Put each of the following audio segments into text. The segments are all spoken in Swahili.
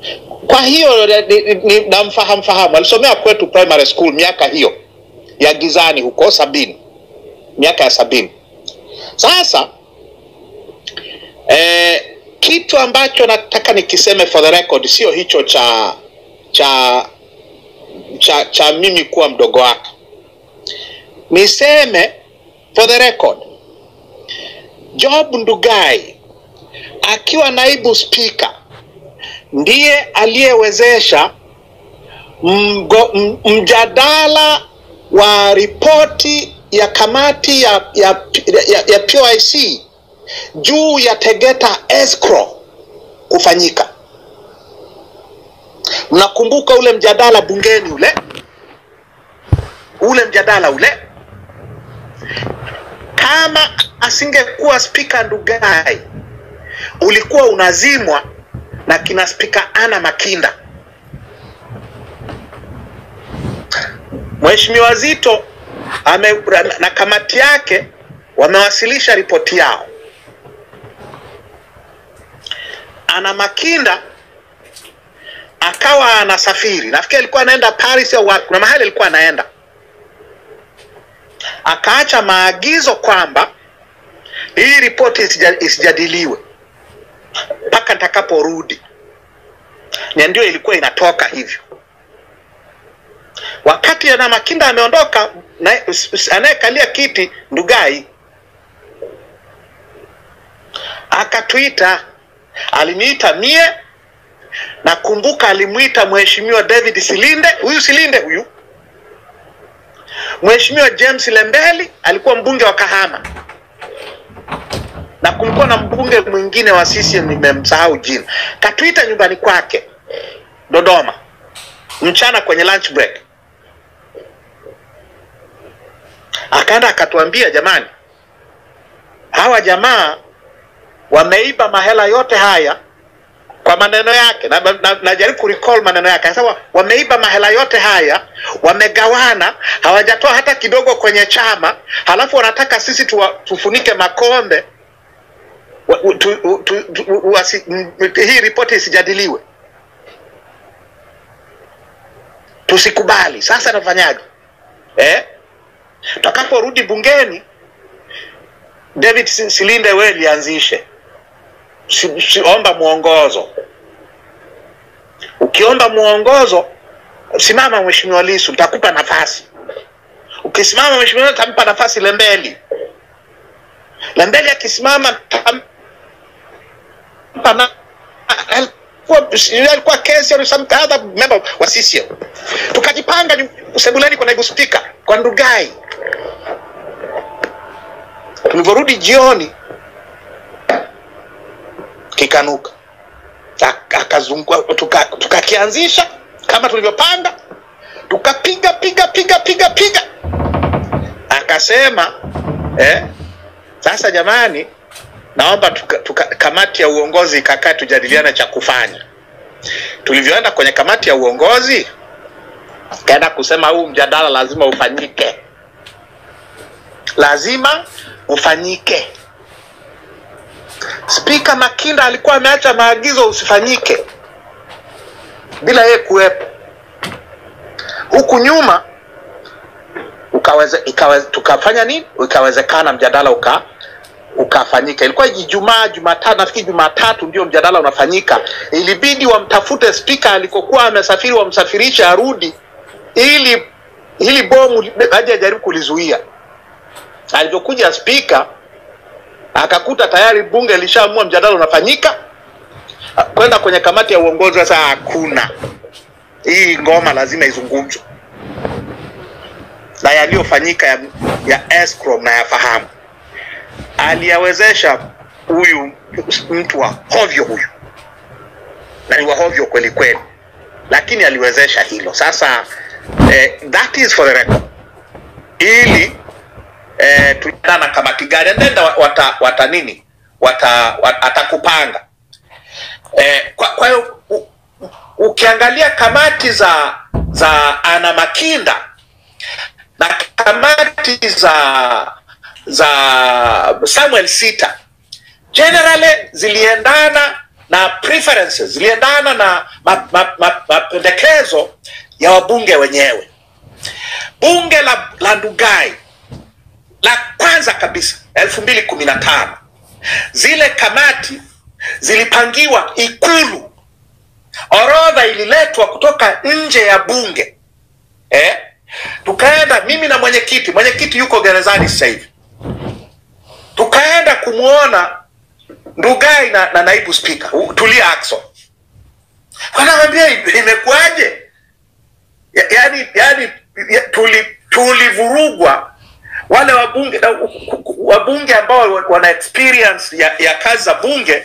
Kwa hiyo ni- ni- ni- namfahamu fahamu, alisomea kwetu primary school miaka hiyo ya gizani huko sabini, miaka ya sabini. Sasa eh, kitu ambacho nataka nikiseme for the record sio hicho cha cha cha, cha mimi kuwa mdogo wake. Niseme for the record, Job Ndugai akiwa naibu spika ndiye aliyewezesha mgo- m- mjadala wa ripoti ya kamati ya, ya, ya, ya POIC juu ya Tegeta escrow kufanyika. Mnakumbuka ule mjadala bungeni ule ule mjadala ule, kama asingekuwa spika Ndugai ulikuwa unazimwa na kina spika Ana Makinda. Mheshimiwa Zito ame, na kamati yake wamewasilisha ripoti yao. Ana Makinda akawa anasafiri, nafikiri alikuwa anaenda Paris au wapi, kuna mahali alikuwa anaenda, akaacha maagizo kwamba hii ripoti isija- isijadiliwe mpaka nitakaporudi, na ndio ilikuwa inatoka hivyo. Wakati Ana Makinda ameondoka, na- s- s- anayekalia kiti Ndugai akatuita, aliniita mie, nakumbuka alimwita Mheshimiwa David Silinde, huyu Silinde huyu, Mheshimiwa James Lembeli alikuwa mbunge wa Kahama, na kulikuwa na mbunge mwingine wa CCM nimemsahau jina, katuita nyumbani kwake Dodoma mchana kwenye lunch break, akaenda akatuambia, jamani, hawa jamaa wameiba mahela yote haya kwa maneno yake na, na, najaribu kurecall maneno yake anasema wameiba mahela yote haya wamegawana hawajatoa hata kidogo kwenye chama halafu wanataka sisi tuwa, tufunike makombe wa- u- tu, u- tu, tu, wasi, m- hii ripoti isijadiliwe tusikubali sasa nafanyaje eh? tutakaporudi bungeni david Si- silinde we lianzishe si, si, omba mwongozo ukiomba mwongozo simama mheshimiwa lisu nitakupa nafasi ukisimama mheshimiwa tampa nafasi lembeli lembeli akisimama tampa na alikuwa alikuwa kesi or some other member wa CCM tukajipanga nyu- sebuleni kwa naibu spika kwa Ndugai tulivyorudi jioni kikanuka Ak- akazungua tuka- tukakianzisha kama tulivyopanga tukapiga piga piga piga piga akasema eh, sasa jamani naomba tuka, tuka, kamati ya uongozi ikakaa tujadiliane cha kufanya tulivyoenda kwenye kamati ya uongozi kaenda kusema huu mjadala lazima ufanyike lazima ufanyike spika makinda alikuwa ameacha maagizo usifanyike bila yeye kuwepo huku nyuma ukaweze, ikaweze, tukafanya nini ikawezekana mjadala uka ukafanyika ilikuwa ijumaa jumatatu nafikiri jumatatu ndio mjadala unafanyika ilibidi wamtafute spika alikokuwa amesafiri wamsafirishe arudi ili ili bomu aje ajaribu kulizuia alivyokuja spika akakuta tayari bunge lishaamua mjadala unafanyika kwenda kwenye kamati ya uongozi sasa hakuna hii ngoma lazima izungumzwe na yaliyofanyika ya, ya escrow na yafahamu aliyawezesha huyu mtu wa hovyo huyu na ni wa hovyo kweli kweli lakini aliwezesha hilo sasa eh, that is for the record ili eh, tuendana na kamati gani and then wata, wata nini wata, wata, atakupanga eh, kwa, kwa hiyo u- u- ukiangalia kamati za za ana makinda na kamati za za samuel sita generally ziliendana na preferences ziliendana na mapendekezo ma, ma, ya wabunge wenyewe. Bunge la, la Ndugai la kwanza kabisa elfu mbili kumi na tano zile kamati zilipangiwa Ikulu, orodha ililetwa kutoka nje ya bunge eh? Tukaenda mimi na mwenyekiti, mwenyekiti yuko gerezani sasa hivi, tukaenda kumwona Ndugai na, na naibu spika Tulia Ackson, wanawambia imekuwaje? Ya, yani, yani ya, tuli tulivurugwa wale wabunge wabunge ambao wana experience ya, ya kazi za bunge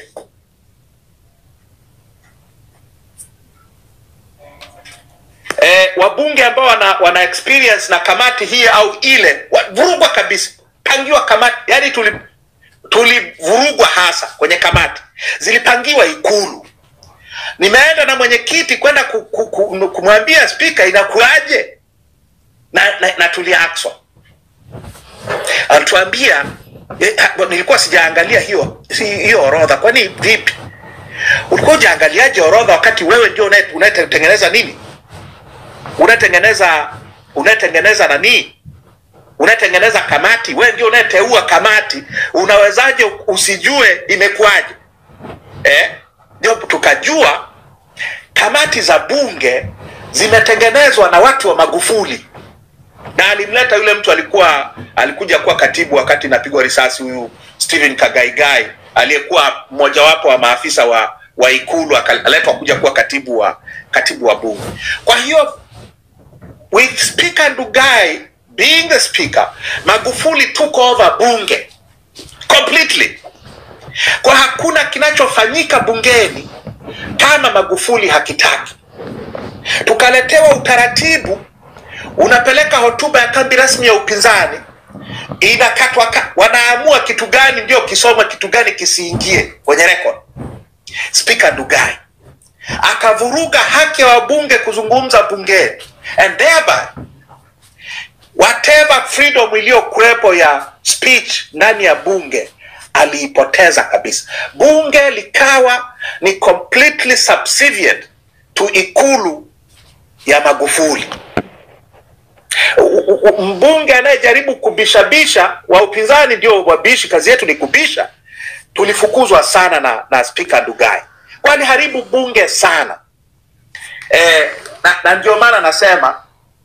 e, wabunge ambao wana, wana experience na kamati hii au ile vurugwa kabisa, pangiwa kamati yani tuli tulivurugwa hasa kwenye kamati zilipangiwa Ikulu. Nimeenda na mwenyekiti kwenda ku, ku, ku, kumwambia spika inakuaje na, na, na Tulia Ackson alituambia eh, nilikuwa sijaangalia hiyo hiyo orodha. Kwani vipi? Ulikuwa ujaangaliaje orodha wakati wewe ndio unayetengeneza nini, unatengeneza unatengeneza nani unatengeneza kamati, wewe ndio unayeteua kamati. Unawezaje usijue imekuwaje? Eh, ndio tukajua kamati za bunge zimetengenezwa na watu wa Magufuli, na alimleta yule mtu alikuwa alikuja kuwa katibu wakati napigwa risasi, huyu Stephen Kagaigai aliyekuwa mmojawapo wa maafisa wa wa Ikulu, akaletwa kuja kuwa katibu wa katibu wa bunge. Kwa hiyo with Speaker Ndugai being the speaker, Magufuli took over bunge completely. Kwa hakuna kinachofanyika bungeni kama Magufuli hakitaki. Tukaletewa utaratibu, unapeleka hotuba ya kambi rasmi ya upinzani, inakatwa, wanaamua kitu gani ndio kisomwe, kitu gani kisiingie kwenye record. Spika Ndugai akavuruga haki ya wabunge kuzungumza bungeni and thereby whatever freedom iliyokuwepo ya speech ndani ya bunge aliipoteza kabisa. Bunge likawa ni completely subservient to ikulu ya Magufuli. Mbunge anayejaribu kubishabisha wa upinzani ndio wabishi, kazi yetu ni kubisha. Tulifukuzwa sana na, na spika Ndugai, kwani haribu bunge sana eh, na, na ndio maana nasema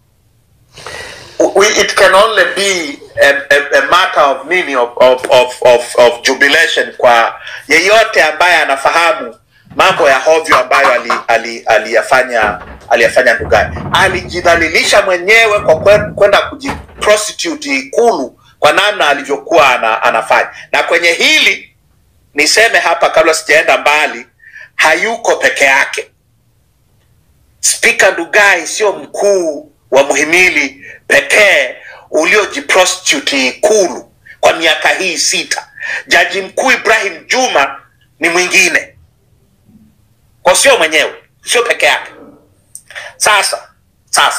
we, it can only be a, a, a matter of nini of, of, of, of, of jubilation kwa yeyote ambaye anafahamu mambo ya hovyo ambayo aliyafanya ali, ali aliyafanya Ndugai. Alijidhalilisha mwenyewe kwa kwenda kujiprostitute Ikulu kwa namna alivyokuwa ana, anafanya. Na kwenye hili niseme hapa kabla sijaenda mbali, hayuko peke yake. Spika Ndugai sio mkuu wa muhimili pekee uliojiprostitute Ikulu kwa miaka hii sita. Jaji mkuu Ibrahim Juma ni mwingine, kwa sio mwenyewe, sio peke yake. Sasa sasa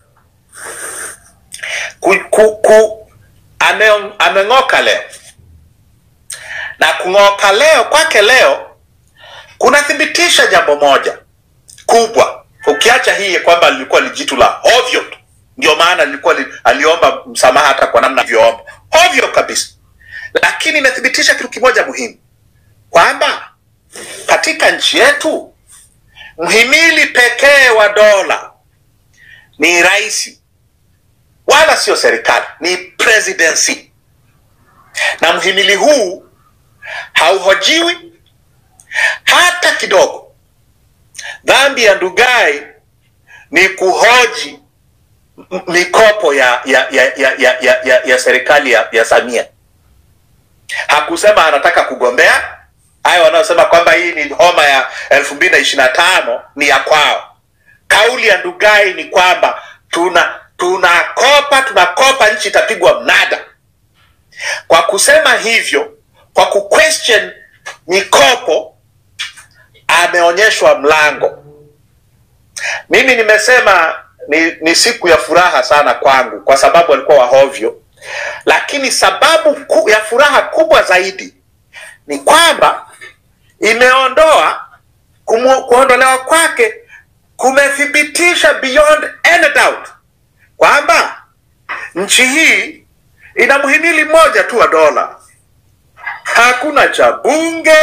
ku, ku, ku, ame, ameng'oka leo na kung'oka leo kwake leo kunathibitisha jambo moja kubwa, ukiacha hii kwamba lilikuwa lijitu la ovyo tu ndio maana lilikuwa li, aliomba msamaha hata kwa namna alivyoomba ovyo kabisa, lakini imethibitisha kitu kimoja muhimu kwamba katika nchi yetu mhimili pekee wa dola ni rais, wala sio serikali, ni presidency, na mhimili huu hauhojiwi hata kidogo. Dhambi ya Ndugai ni kuhoji mikopo ya ya ya ya ya, ya, ya, ya serikali ya, ya Samia. Hakusema anataka kugombea. Hayo wanaosema kwamba hii ni homa ya elfu mbili na ishirini na tano ni ya kwao. Kauli ya Ndugai ni kwamba tuna tunakopa tunakopa, nchi itapigwa mnada. Kwa kusema hivyo, kwa kuquestion mikopo, ameonyeshwa mlango. Mimi nimesema ni, ni siku ya furaha sana kwangu kwa sababu alikuwa wahovyo, lakini sababu ku, ya furaha kubwa zaidi ni kwamba imeondoa kumu- kuondolewa kwake kumethibitisha beyond any doubt kwamba nchi hii ina mhimili mmoja tu wa dola. Hakuna cha bunge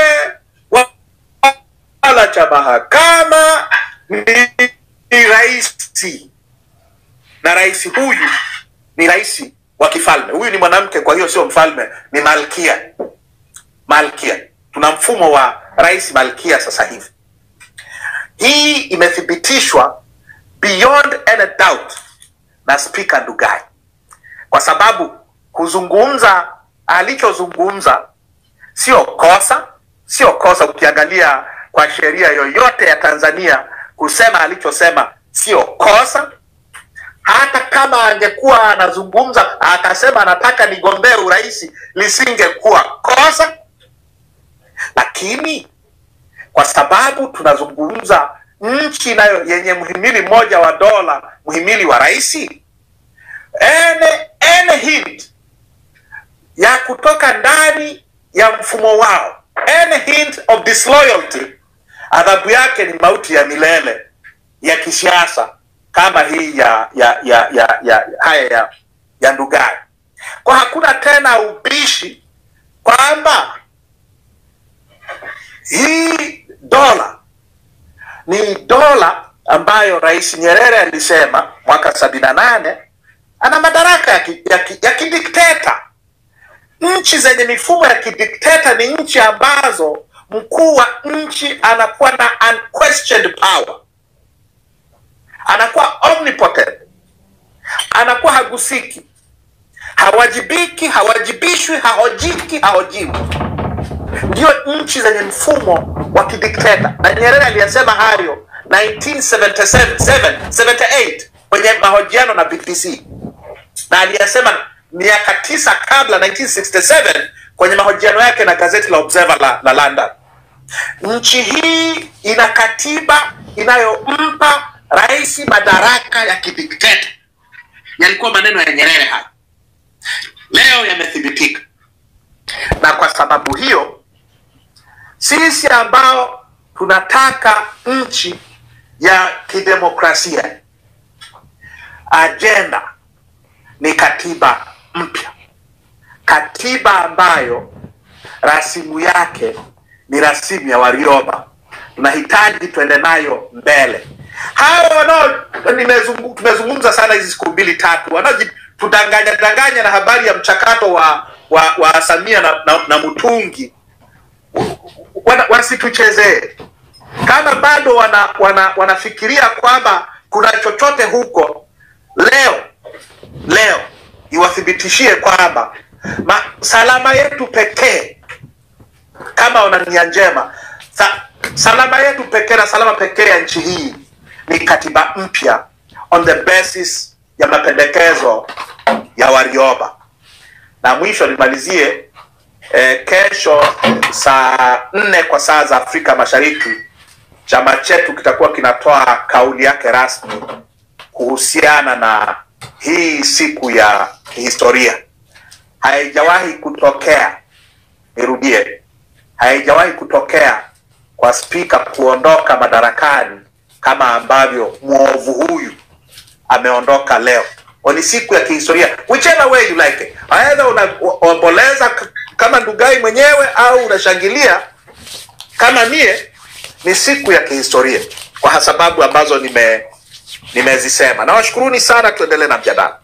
wala cha mahakama, ni, ni raisi, na rais huyu ni rais wa kifalme. Huyu ni mwanamke, kwa hiyo sio mfalme, ni malkia. Malkia, tuna mfumo wa rais malkia sasa hivi. Hii imethibitishwa beyond any doubt na spika Ndugai, kwa sababu kuzungumza alichozungumza sio kosa, sio kosa. Ukiangalia kwa sheria yoyote ya Tanzania, kusema alichosema sio kosa. Hata kama angekuwa anazungumza akasema anataka nigombee urais, lisingekuwa kosa, lakini kwa sababu tunazungumza nchi nayo yenye mhimili mmoja wa dola, mhimili wa rais, any, any hint ya kutoka ndani ya mfumo wao, any hint of disloyalty, adhabu yake ni mauti ya milele ya kisiasa kama hii ya ya ya ya, ya haya ya, ya Ndugai. Kwa hakuna tena ubishi kwamba hii dola ni dola ambayo Rais Nyerere alisema mwaka sabini na nane ana madaraka ya, ki, ya, ki, ya kidikteta. Nchi zenye mifumo ya kidikteta ni nchi ambazo mkuu wa nchi anakuwa na unquestioned power, anakuwa omnipotent, anakuwa hagusiki, hawajibiki, hawajibishwi, hahojiki, hahojiwi ndio nchi zenye mfumo wa kidikteta, na Nyerere aliyasema hayo 1977 78 kwenye mahojiano na BBC, na aliyasema miaka tisa kabla 1967 kwenye mahojiano yake na gazeti la Observer la, la London. Nchi hii ina katiba inayompa rais madaraka ya kidikteta. Yalikuwa maneno ya Nyerere haya, leo yamethibitika, na kwa sababu hiyo sisi ambao tunataka nchi ya kidemokrasia, ajenda ni katiba mpya, katiba ambayo rasimu yake ni rasimu ya Warioba. Tunahitaji tuende nayo mbele. Hawa wanao nimezungu- tumezungumza sana hizi siku mbili tatu, wanaotudanganya danganya na habari ya mchakato wa wa, wa Samia na, na, na Mutungi wana, wasituchezee kama bado wana, wana, wanafikiria kwamba kuna chochote huko. Leo leo iwathibitishie kwamba ma, salama yetu pekee kama wana nia njema sa, salama yetu pekee na salama pekee ya nchi hii ni katiba mpya on the basis ya mapendekezo ya Warioba. Na mwisho nimalizie eh, kesho saa nne kwa saa za Afrika Mashariki, chama chetu kitakuwa kinatoa kauli yake rasmi kuhusiana na hii siku ya historia. Haijawahi kutokea, nirudie, haijawahi kutokea kwa spika kuondoka madarakani kama ambavyo mwovu huyu ameondoka leo. Ni siku ya kihistoria, whichever way you like it. Aidha unaomboleza k- kama Ndugai mwenyewe au unashangilia kama mie. Ni siku ya kihistoria kwa sababu ambazo nime nimezisema. Nawashukuruni sana, tuendelee na mjadala.